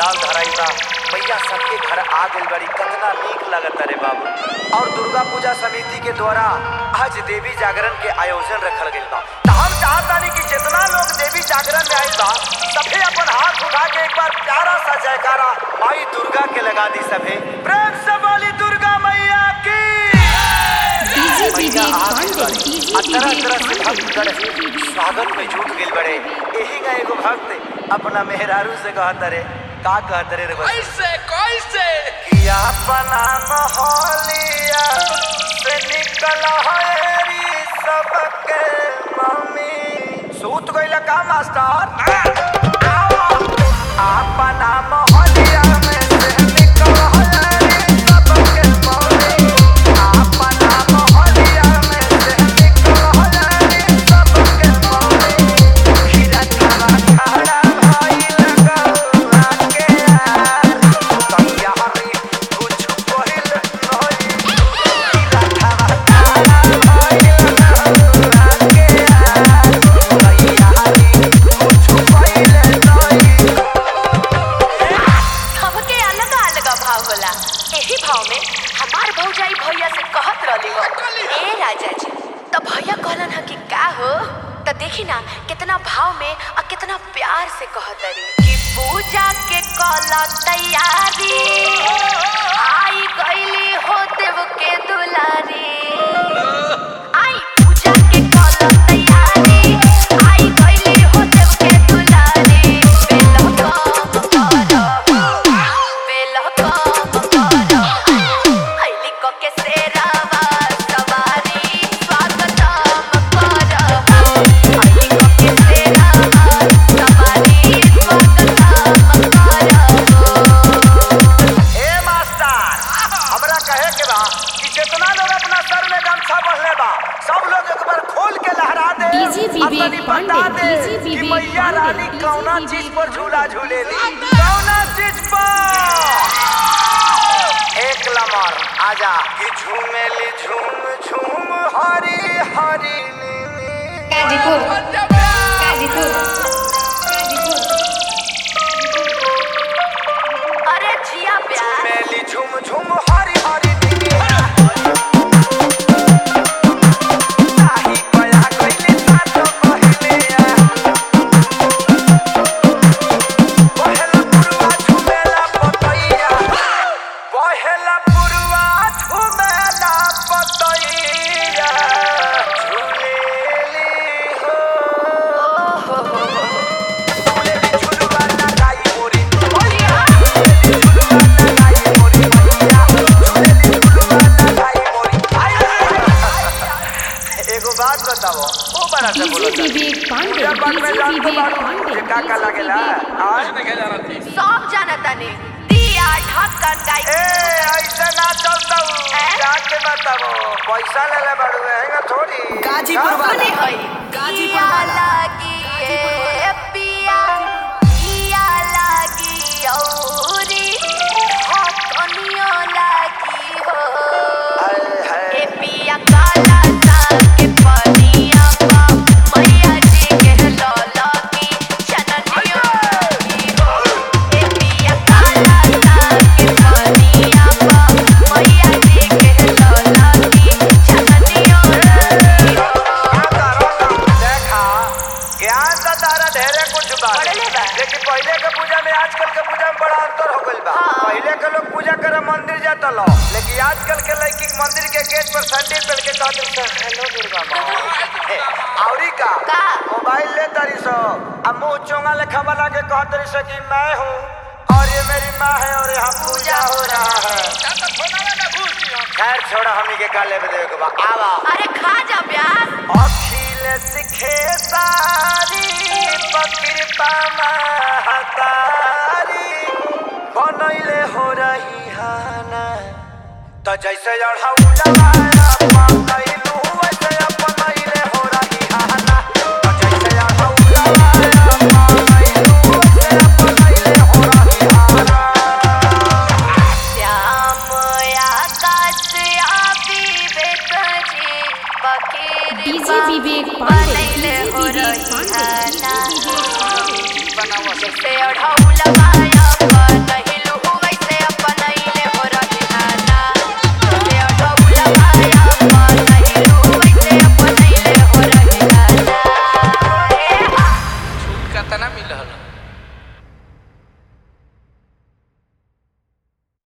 पंडाल धराई बा मैया सबके घर आ गइल बड़ी कितना नीक लगता रे बाबू और दुर्गा पूजा समिति के द्वारा आज देवी जागरण के आयोजन रखल गइल बा त हम चाहतानी कि जितना लोग देवी जागरण में आइल बा सभे अपन हाथ उठा के एक बार प्यारा सा जयकारा माई दुर्गा के लगा दी सभे प्रेम से बोली दुर्गा मैया की डीजे मैया विवेक आ पांडे गइल बड़ी। डीजे आ तरह विवेक तरह से पांडे भक्त गण स्वागत में जुट गइल बड़े यही का एगो भक्त अपना मेहरारू से कहत रे का कहत रे रे बस कैसे कैसे कि अपना मोहलिया से निकल हरी सबके मम्मी सूत गइल का मास्टर अपना मोहलिया में से निकल हरी सबके मम्मी अपना मोहलिया में से निकल हरी सबके मम्मी खीरा खावा खाड़ा भाई लगौआ के यार तैयारी कुछ पहिल नहीं खीरा खावा खाड़ा भाई लगौआ के यार तैयारी कुछ पहिल नहीं सबके अलग अलग भाव होला एही भाव में हमार भौजाई भैया से कहत रहली हो ए राजा जी तो भैया कहलन ह कि का हो तो देखी ना कितना भाव में और कितना प्यार से कहत रही कि पूजा के कला तैयारी आई गईली हो देव के दुलारी आई पूजा के कला तैयारी आई गईली हो देव के दुलारी बेला काम कर बेला काम कर आईली को के सेरावा सवारी स्वागतम कर आईली को के सेरावा सवारी स्वागतम कर ए मास्टर हमरा कहे के बा कि जितना लोग अपना सर में गमछा बंधले बा सब लोग एक बार खोल के लहरा दे डीजे आ विवेक तनी पांडे, बता दे डीजे कि विवेक मैया पांडे, रानी डीजे कौना विवेक चीज पर झूला पांडे। झूलेली कौना चीज पर एक लमर आजा कि झूमेली झूम झूम हरी हरी नीली गाजीपुर गाजीपुर अरे जिया प्यार मेली झूम झूम हरी हरी नीली ताही कया कइली सातो कहिले पहला पुरवा झुमेला पतैया पहला पुरवा झुमेला पतैया झुलेली हो झुलेली झुलवा लगाई मोरी मैया झुलेली झुलवा लगाई मोरी मैया झुलेली झुलवा लगाई मोरी एगो बात बताओ ओ बड़ा से बोलो डीजे विवेक पांडे पूजा पाठ में डीजे जान तो विवेक बारू पांडे ये का का लागेला आज नहीं जाना थी सब जानता ने दिया ढक्कन गाई ए ऐसे ना चलता हूँ हैं? जाके बताओ पैसा ले ले बड़ू हैंगा थोड़ी गाजीपुर का? सुनी होई गाजीपुर दिया वाला। लागी ए पिया दिया लागी औरी ढक्कनियो लागी हो हाय, हाय। ए पिया काला सा के पनिया पा मैया जी के लौला की चननियो लागी हो ए पिया काला सा के पनिया पा मैया जी के लौला की चननियो लागी हो का करो ना? देखा ज्ञान तो तारा ढेरे कुछ बा बढ़ले बा। लेकिन पहले के पूजा में आजकल के पूजा में बड़ा अंतर हो गइल बा हाँ। पहले के लोग पूजा करे मंदिर जाता लो लेकिन आजकल के लड़की मंदिर के गेट पर सैंडल पहन के कहते हैं हेलो दुर्गा माँ हे, औरी का का? मोबाइल ले तारी सो अब मुंह चोंगा लेखा वाला के कहत तारी सो कि मैं हूँ और ये मेरी माँ है और यहाँ पूजा हो रहा है तो फोनावे में घुस दियो खैर छोड़ा हमनी के काले पे देवे के बा आवा अरे खा जा प्याज अखिल सिखे सारी पकृपा महतारी बनैले हो रही हाना त जैसे अढ़ौलवा अपनैलू वैसे अपनैले हो रही हाना त जैसे अढ़ौलवा अपनैलू वैसे अपनैले हो रही हाना श्याम आकाश आबी बेकजी बकीर डीजे विवेक पांडे बनैले डीजे हो विवेक रही पांडे हाना डीजे विवेक पांडे बनाओ जैसे ओढ़ौलवा अपन